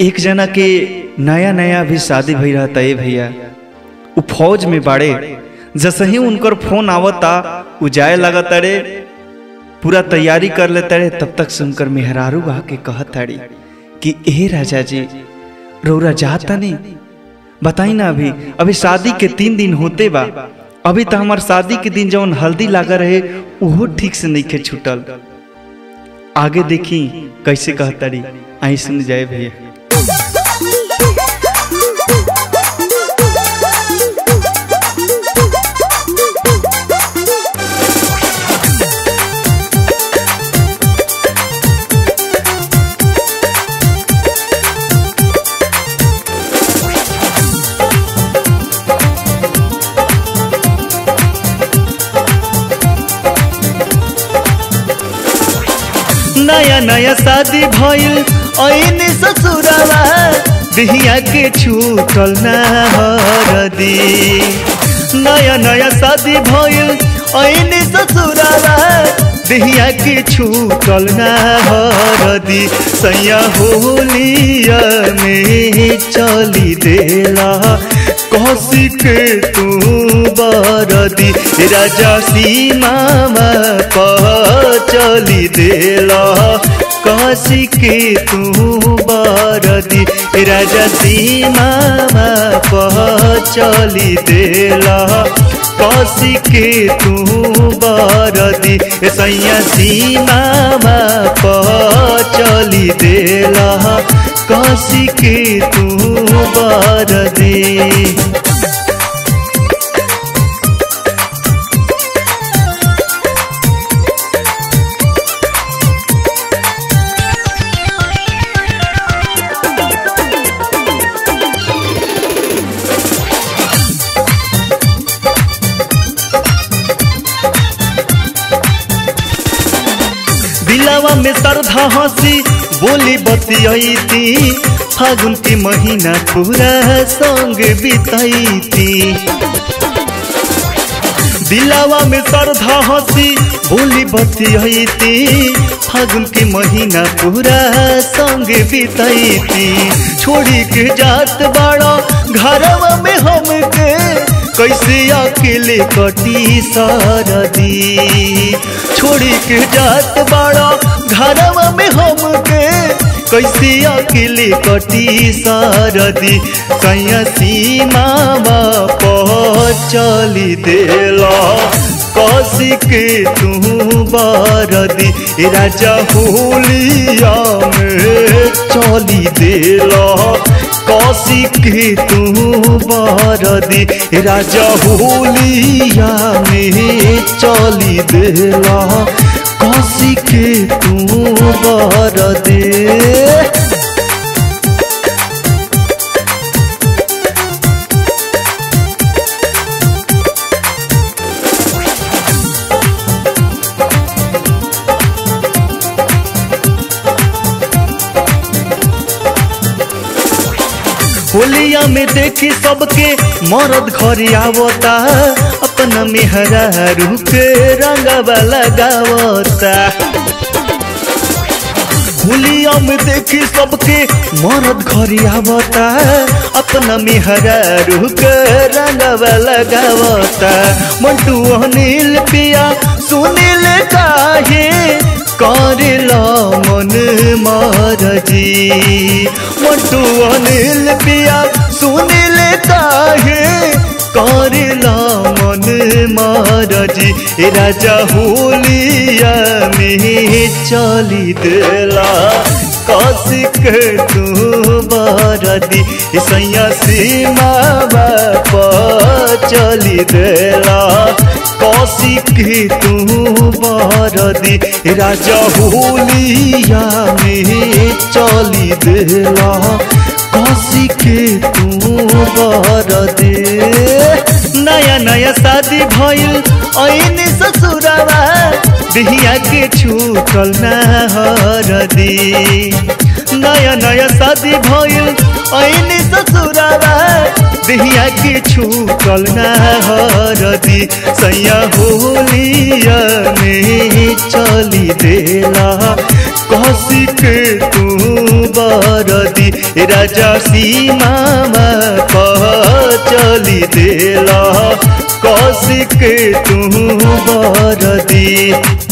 एक जना के नया नया अभी शादी भई रहता है भैया उ फौज में बाड़े जैसे ही उनकर फोन आवता उ जाए लगता रे पूरा तैयारी कर लेता रे तब तक से उनकर मेहरारू आके कहत ताड़ी कि ए राजा जी रौरा जाता नहीं बताई ना अभी अभी शादी के तीन दिन होते बा अभी तो हमार शादी के दिन जवन हल्दी लागा रहे उहो ठीक से नहीं के छूटल आगे देखी कैसे कहताड़ी आई सुन जाए भैया नया नया शादी भइल ऐन ससुरावा बिहिया के छूटल ना हरदी नया नया शादी भइल ऐन ससुरावा बिहिया के छूटल ना हरदी सैया होलिया में चली देला कसी के तू बरदी राजा सीमा पर चली देला कसी के तू बरदी राजा सीमा पर चली देला कसी के तू बरदी सैया सीमा पर चली देला कसी के तू बरदी दिलावा में श्रद्धा हंसी बोली बतियाती फागुन की महीना पूरा संग बिताईती दिलावा में श्रद्धा हंसी बोली बतियाती फागुन की महीना पूरा संग बिताईती छोड़ी के जात बाड़ा घरवा में हमके कैसे अकेले कटी सरदी छोड़ी के जात बाड़ा घरवा में हमके कैसे अकेले कटी सरदी कैया सीमा चली देला कसी के तू बरदी राजा होलिया में चली देला कसी के तू बरदी राजा होलिया में चली देला कसी के तू बरदे होलिया में देखी सबके मरद घर आवता अपना मेहरा के रंगवा लगावता होलिया में देखी सबके मरद घर आवता अपना मेहरा के रंगवा लगावता मंटू अनिल पिया सुनील काहे करेला मन मारजी मोटू अनिल पिया सुनील काहे करेला मन मारजी राजा होलिया में चली देला कसिक तू बरदी सैया सीमा बाप चली देला कसिक तू बरदी राजा होलिया में चली देला कसिक तू बरदे नया नया शादी भइल ऐन ससुरावा बिहिया के छूटल ना हरदी नया नया शादी भइल ऐन ससुरावा बिहिया के छूटल ना हरदी सैया होलिया में चली देला कसी के तू बरदी राजा सीमा कह चली देला कौशिक तू बरदी